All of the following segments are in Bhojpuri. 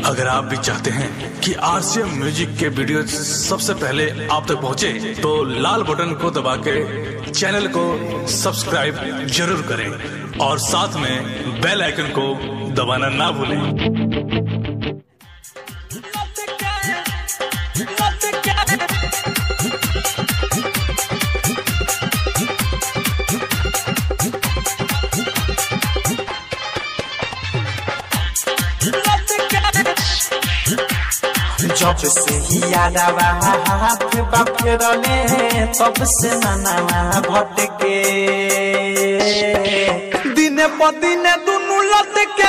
अगर आप भी चाहते हैं कि आरसीएम म्यूजिक के वीडियो सबसे पहले आप तक पहुंचे, तो लाल बटन को दबा के चैनल को सब्सक्राइब जरूर करें और साथ में बेल आइकन को दबाना ना भूलें जब से ही यादवा हाथ बाफेरले तब से मनावा भटके दिने प दिने दुनु लटके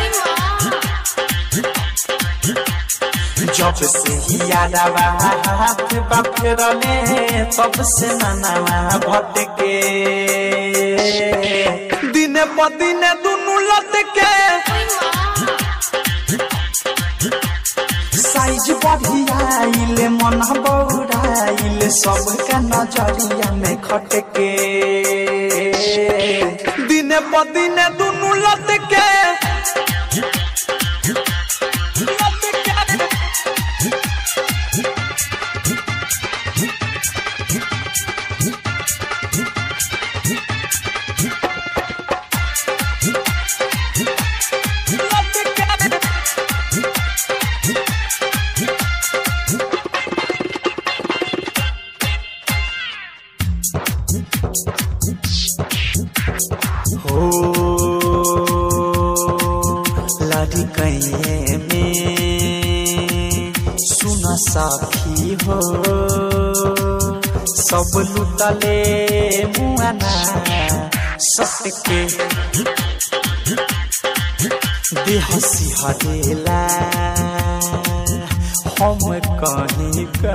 जब से ही यादवा हाथ बाफेरले तब से मनावा भटके दिने प दिने दुनु लटके साइज बढ़ियाइले मन बौराइले सबका नजरिया में खटके दिने प दिने दुनु लटके हो लड़ी कैये में सुन साखी हो सब लुटले मुआना सटके देह सिहरेला हम कहीं का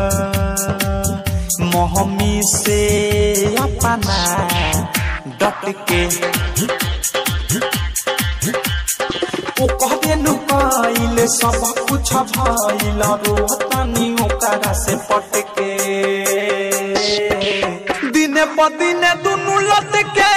मोहमी से अपना डट के ओ कहबे नु कइले सब कुछ भइल रोहतानी ओकरा से पटके दिने प दिने दुनु लटके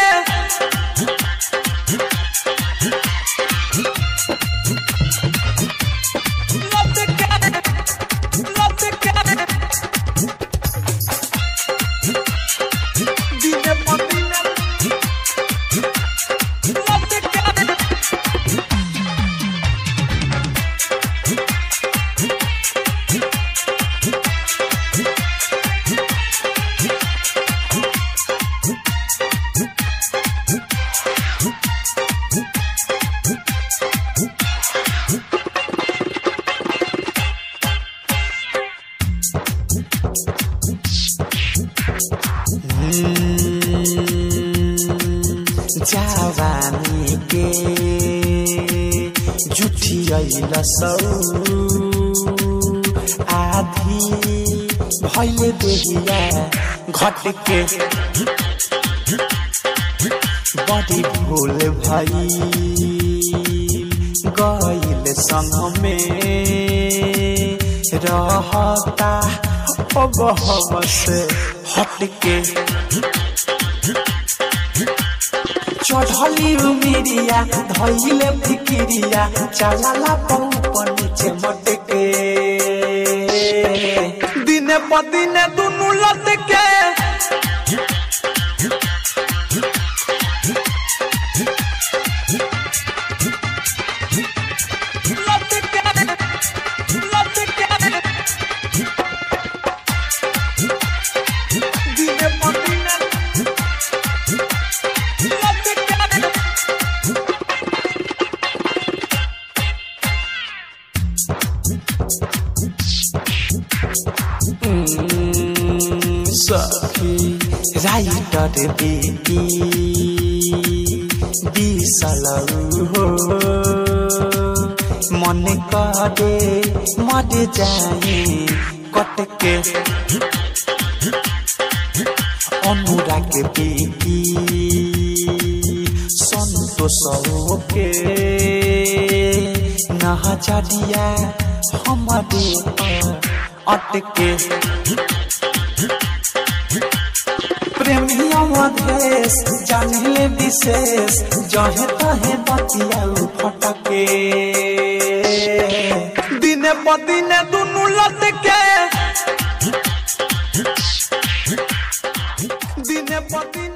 दिने प दिने जवानी के जुठी अइल सौ आधी भैले देहिया घट के बड़ी भूल भई गइल संग में रहता अब हम से हट के चढ़ली उमिरिया धैले फिकिरिया चलाला पौ नीचे मटके दिने प दिने दुनु लटके दिने प दिने सखी राइटर बेटी बिसलौ हो मन करे मर जाए कटके अनुराग बेटी संतोष के नहचरिया हमारे अटके प्रेमिया मधेश जानिले विशेष जहे तहे बतिया फटके प दिने दुनु लटके दिने प दिने